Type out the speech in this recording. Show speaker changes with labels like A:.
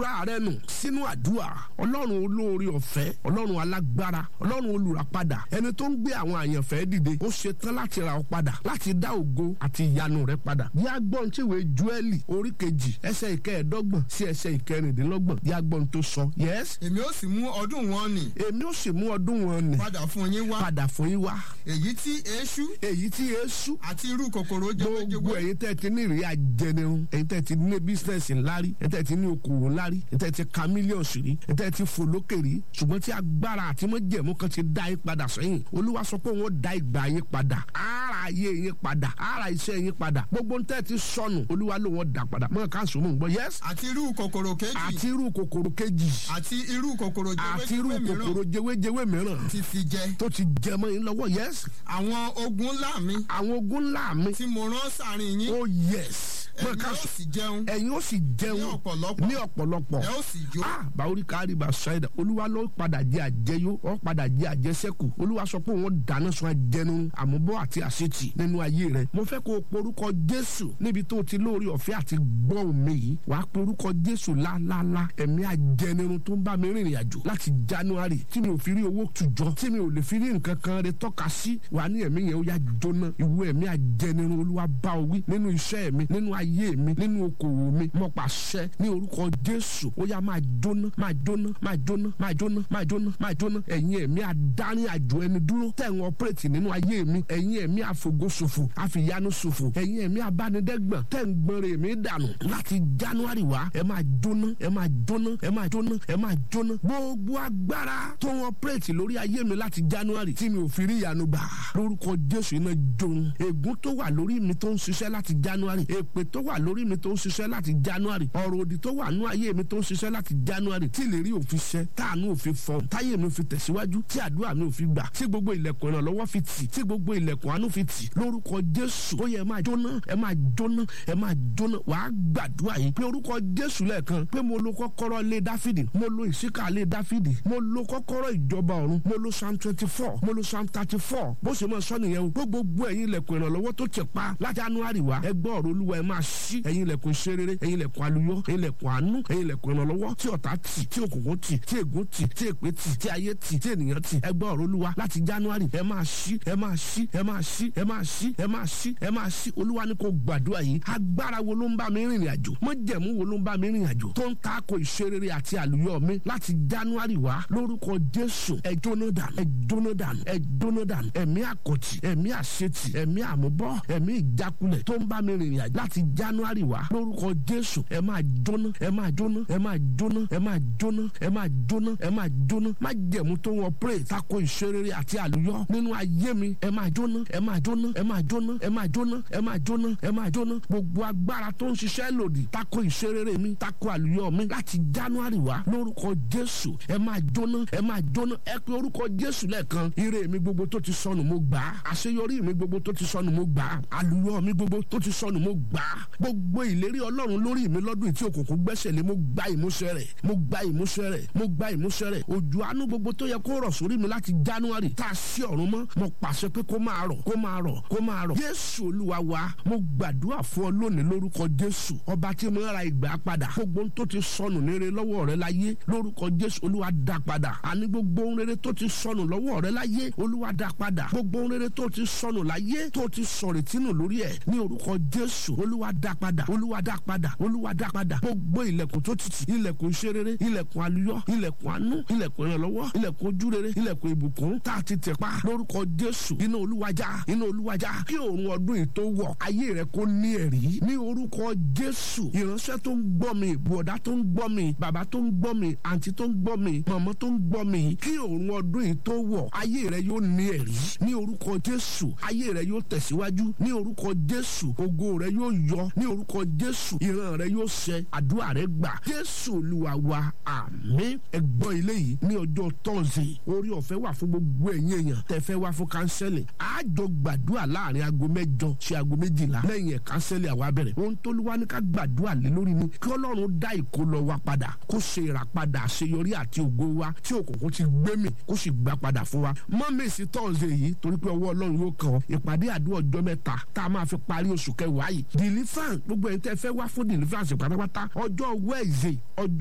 A: jura rẹ nù sínú àdúrà ọlọ́run olóore ọ̀fẹ́ ọlọ́run alágbára ọlọ́run olùràpadà ẹni tó ń gbé àwọn àyànfẹ́ dìde ó ṣe tán láti ra ọ padà láti dá ògo àti ìyanu rẹ padà bí agbọ́n tí ìwé Jóẹ́lì orí kejì ẹsẹ̀ ìkẹẹ̀ẹ́dọ́gbọ̀n sí ẹsẹ̀ ìkẹrìndínlọ́gbọ̀n bí agbọ́n tó sọ yes
B: èmi ó sì mú ọdún wọn nì
A: èmi ó sì mú ọdún wọn nì
B: padà fún yín wá
A: padà fún yín wá
B: èyí tí eéṣú
A: èyí tí Èṣù
B: àti irú kòkòrò
A: gbogbo
B: jẹwéjẹwé
A: ẹ̀yin tẹ́ ti ní ìrírí ajẹnirun ẹ̀yin tẹ́ ti ní bísínẹsì ńlá rí ẹ̀yin tẹ́ ti ní okòwò ńlá rí ẹ̀yin tẹ́ ti ka mílíọ̀nù sí rí ẹ̀yin tẹ́ ti fò lókè rí ṣùgbọ́n tí agbára àti mọ́jẹ̀mú kan ti dá yín padà sẹ́yìn olúwa sọ pé wọ́n dá ìgbà yín padà ara ayé yín padà ara iṣẹ́ yín padà gbogbo ń tẹ́ ti sọnù olúwa ló wọ́n dá padà mọ́ ká sùn mọ́ ń gbọ́ yẹ́s
B: àti irú kòkòrò kejì
A: àti irú kòkòrò kejì
B: àti irú kòkòrò
A: àti irú
B: jẹwéjẹwé
A: kòkòrò
B: mìíràn
A: jẹwéjẹwé mìíràn
B: ti fi jẹ
A: tó ti jẹ mọ́ yín lọ́wọ́ yẹ́s
B: àwọn ogun ńlá mi
A: àwọn ogun ńlá mi
B: tí mo rán sáàrin yín
A: ó yẹ́s mọ́
B: ẹ̀yin
A: ká
B: ó
A: sùn
B: sì jẹun
A: ẹ̀yin ó sì jẹun
B: ní ọ̀pọ̀lọpọ̀
A: ní ọ̀pọ̀lọpọ̀
B: ẹ ó sì jó
A: ah báwórí kárí bá ṣáìdà olúwa ló padà jẹ àjẹyó ó padà jẹ àjẹsẹ́kù olúwa sọ pé òun dáná sun ajẹnu àmúbọ̀ àti àṣetì nínú ayé rẹ mo fẹ́ kó o porúkọ jésù níbi tó o ti lórí ọ̀fẹ́ àti gbọ́ omi yìí wàá porúkọ jésù lálálá ẹ̀mí ajẹnirun tó ń bá mi rìnrìn àjò láti january tí mi ò fi rí owó tùjọ tí mi ò lè fi rí nǹkan kan rẹ tọ́ka sí wàá ní ẹ̀mí yẹn ó yá jóná ìwé ẹ̀mí ajẹnirun olúwa bá o wí nínú iṣẹ́ mi nínú ayé mi nínú okòwò mi mo pàṣẹ ní orúkọ jésù ó yá máa jóná máa jóná máa jóná máa jóná máa jóná máa jóná ẹ̀yin ẹ̀mí adarí àjò ẹni dúró tẹ̀ ń ọpẹ́rẹ́tì nínú ayé mi ẹ̀yin ẹ̀mí àfògóṣòfò àfìyanu ṣòfò ẹ̀yin ẹ̀mí abánidẹ́gbọ̀n tẹ̀ ń gbọ́nrẹ́ mi dànù láti january wá ẹ máa jóná ẹ máa jóná ẹ máa jóná ẹ máa jóná gbogbo agbára tó ń ọpẹ́rẹ́tì lórí ayé mi láti january tí mi ò fi rí ìyanu gbà lórúkọ jésù iná jóun ègún tó wà lórí mi tó ń ṣiṣẹ́ láti january èpè tó wà lórí mi tó ń ṣiṣẹ́ láti january ọ̀rọ̀ òdì tó wà nú ayé mi tó ń ṣiṣẹ́ láti january tí ìlérí òfin ṣẹ táànú òfin fọ táyé mi fi tẹ̀síwájú tí àdúrà mi ò fi gbà tí gbogbo ilẹ̀kùn ìrànlọ́wọ́ fi tì tí gbogbo ilẹ̀kùn àánú fi tì lórúkọ jésù ó yẹ ẹ máa jóná ẹ máa jóná ẹ máa jóná wàá gbàdúrà yìí pé orúkọ jésù lẹ́ẹ̀kan pé mo lo kọ́kọ́rọ́ lé dáfídì mo lo ìṣíkà lé dáfídì mo lo kọ́kọ́rọ́ ìjọba ọ̀run mo lo psalm twenty four mo lo psalm thirty four bó ṣe máa sọ nìyẹn o pé gbogbo ẹ̀yin ilẹ̀kùn ìrànlọ́wọ́ tó ti pa láti january wá ẹ gbọ́ ọ̀rọ̀ olúwa ẹ máa ṣí ẹ̀yin ilẹ̀kùn ìṣerere ẹ̀yin ilẹ̀kùn aluyọ ẹ̀yin ilẹ̀kùn àánú ẹ̀yin ilẹ̀kùn ìrànlọ́wọ́ tí ọ̀tá tì tí òkùnkùn tì tí ègún tì tí èpè tì tí ayé tì tí ènìyàn tì ẹ gbọ́ ọ̀rọ̀ olúwa láti january ẹ máa ṣí ẹ máa ṣí ẹ máa ṣí ẹ máa ṣí ẹ máa ṣí ẹ máa ṣí olúwa ní kò gbàdúrà yìí agbára wo ló ń bá mi rìnrìn àjò májẹ̀mú wo ló ń bá mi rìnrìn àjò tó ń tako ìṣerere àti àlùyọ mi láti january wá lórúkọ jésù ẹ jóná dànù ẹ jóná dànù ẹ jóná dànù ẹ̀mí àkọ̀tì ẹ̀mí àṣetì ẹ̀mí àmúbọ̀ ẹ̀mí ìjákulẹ̀ tó ń bá mi rìnrìn àjò láti january wá lórúkọ jésù ẹ máa jóná ẹ máa jóná ẹ máa jóná ẹ máa jóná ẹ máa jóná ẹ máa jóná májẹ̀mú tó ń operate tako ìṣerere àti àlùyọ nínú ayé mi ẹ máa jóná ẹ máa jóná ẹ máa jóná ẹ máa jóná ẹ máa jóná ẹ máa jóná gbogbo agbára tó ń ṣiṣẹ́ lòdì tako ìṣerere mi tako àlùyọ mi láti january wá lórúkọ jésù ẹ máa jóná ẹ máa jóná ẹ pé orúkọ jésù lẹ́ẹ̀kan ire mi gbogbo tó ti sọnù mo gbà á àṣeyọrí mi gbogbo tó ti sọnù mo gbà á àlùyọ mi gbogbo tó ti sọnù mo gbà á gbogbo ìlérí ọlọ́run lórí mi lọ́dún tí òkùnkùn gbẹ́sẹ̀ lé mo gba ìmúṣẹ rẹ̀ mo gba ìmúṣẹ rẹ̀ mo gba ìmúṣẹ rẹ̀ òjò àánú gbogbo tó yẹ kó rọ̀ sórí mi láti january tá a sí ọ̀run mọ́ mo pàṣẹ pé kó máa rọ̀ kó máa rọ̀ kó máa rọ̀ jésù olúwa wa mo gbàdúrà fún ọ lónìí lórúkọ jésù ọba tí mo ra ìgbà padà gbogbo tó ti sọnù ní rere lọ́wọ́ rẹ láyé lórúkọ jésù olúwa dá padà àní gbogbo ohun rere tó ti sọnù lọ́wọ́ rẹ láyé olúwa dá padà gbogbo ohun rere tó ti sọnù láyé tó ti sọ̀rètí nù lórí ẹ̀ ní orúkọ jésù olúwa dá padà olúwa dá padà olúwa dá padà gbogbo ilẹ̀kùn tó ti tì ilẹ̀kùn ìṣerere ilẹ̀kùn àlùyọ ilẹ̀kùn àánú ilẹ̀kùn ìrànlọ́wọ́ ilẹ̀kùn ojúrere ilẹ̀kùn ìbùkún tá a ti tẹ̀ pa lórúkọ jésù iná olúwàjà iná olúwàjà kí òun ọdún yìí tó wọ̀ ayé rẹ kó ní ẹ̀rí ní orúkọ jésù ìránṣẹ́ tó ń gbọ́ mi bùọ̀dá tó ń gbọ́ mi bàbá tó ń gbọ́ mi àǹtí tó ń gbọ́ mi màmá tó ń gbọ́ mi kí òun ọdún yìí tó wọ̀ ayé rẹ yóò ní ẹ̀rí ní orúkọ jésù ayé rẹ yóò tẹ̀síwájú ní orúkọ jésù ògo rẹ yóò yọ ní orúkọ jésù ìran rẹ yóò ṣẹ àdúrà rẹ gbà jésù olúwa wa àmín ẹgbọ́n ilé yìí ní ọjọ́ tọ́sí orí ọ̀fẹ́ wà fún gbogbo ẹ̀yin èèyàn tẹ̀fẹ́ wá fún kánsẹ́lì àjọ gbàdúrà láàrin aago mẹ́jọ sí aago méjìlá lẹ́yìn ẹ̀ kánsẹ́lì àwa bẹ̀rẹ̀ ohun tó ló wá ní ká gbàdúrà lé lórí ni kí ọlọ́run dá ìkólọ wa padà kó ṣe ìràpadà àṣeyọrí àti ògo wa tí òkùnkùn ti gbé mi kó sì gbà padà fún wa mọ́mẹ́sì tọ́sí yìí torí pé ọwọ́ ọlọ́run yóò kàn ọ́ ìpàdé àdúrà ọjọ́ mẹ́ta tá a máa fi parí oṣù kẹwàá yìí deliverance gbogbo ẹni tẹ́ fẹ́ wá fún deliverance pátápátá ọjọ́ wẹ́ẹ̀zẹ̀ ọjọ́